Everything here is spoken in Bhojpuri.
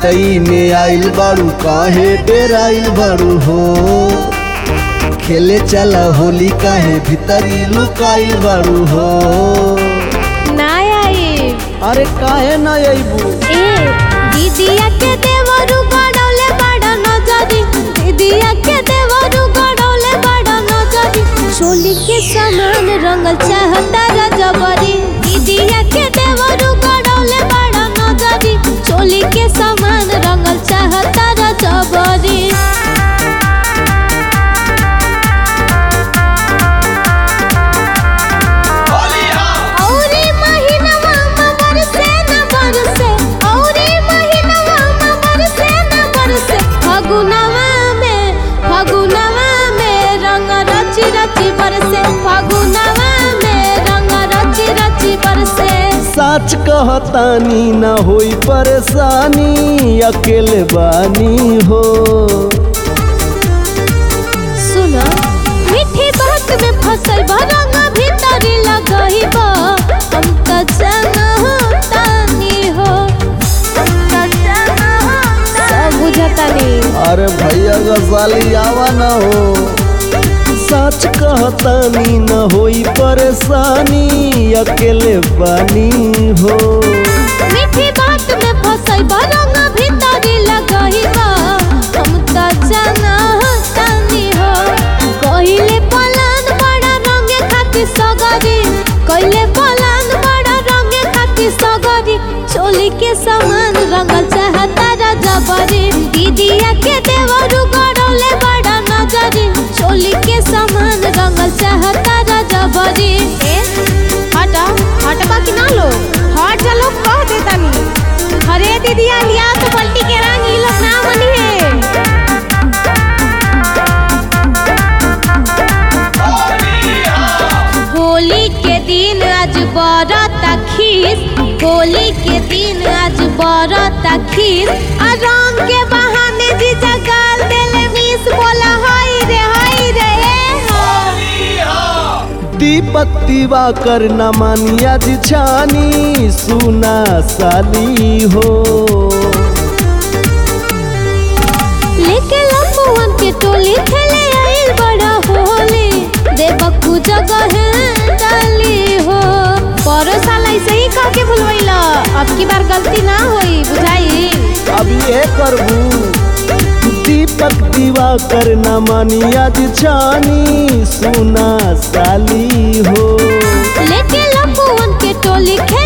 पितई में आइल बाड़ू काहे डेराइल बाड़ू हो खेले चला होली काहे भीतरी लुकाइल बाड़ू हो ना आई अरे काहे ना अइबू ए दीदिया के देवरू गड़ौले बड़ा नजरी दीदिया के देवरू गड़ौले बड़ा नजरी चोली के समान रंगल चाहता रजबरी दीदिया के देवरू गड़ौले बड़ा नजरी चोली के समान रंगल चाहता रजबरी औरे महीनवा में बरसे न बरसे औरे महीनवा में बरसे न बरसे फगुनवा में फगुनवा में रंग रची रची बरसे फगुनवा में रंग रची रची बरसे सच कहतानी ना होई परेशानी अकेले बानी हो सुनो मीठी बात में फसल भरंग भीतरी लगही बा हम त जानतानी हो हम त जानतानी सब बुझतानी अरे भैया गजाली आवा ना हो सच कहतानी न होई परेशानी अकेले बानी हो मीठी बात में फसल भरंग भीतरी लगही बा हम त जानतानी हो कहिले पलान बड़ा रंगे खातिर सगरी कहिले पलान बड़ा रंगे खातिर सगरी चोली के समान रंगल चाहता रजबरी दीदिया के देवरू गड़ौले बड़ा नजरी चोली के समान रंगल चाहता रजबरी ए हटा हटबा कि ना लो हट जा लोग कह देतानी अरे दीदिया लिया तो पलटी के रंग ई लोग ना मनी है होली के दिन आज बरता खीस होली के दिन आज बरता खीस आ रंग के बहाने जी जगाल देले मिस बोला हाय रे हाय रे ए हो दीपक दिवाकर न मानिया जी छानी सुना साली हो लेके लंबुअन के टोली खेले आइल बड़ा होली देवकू जगह है डाली हो परो साल ऐसे ही कह के भूलवैला अब की बार गलती ना होई बुझाई अब ये करबू दीपक दिवाकर न मानिया जी छानी सुना साली हो लेके लंबुअन के टोली खेले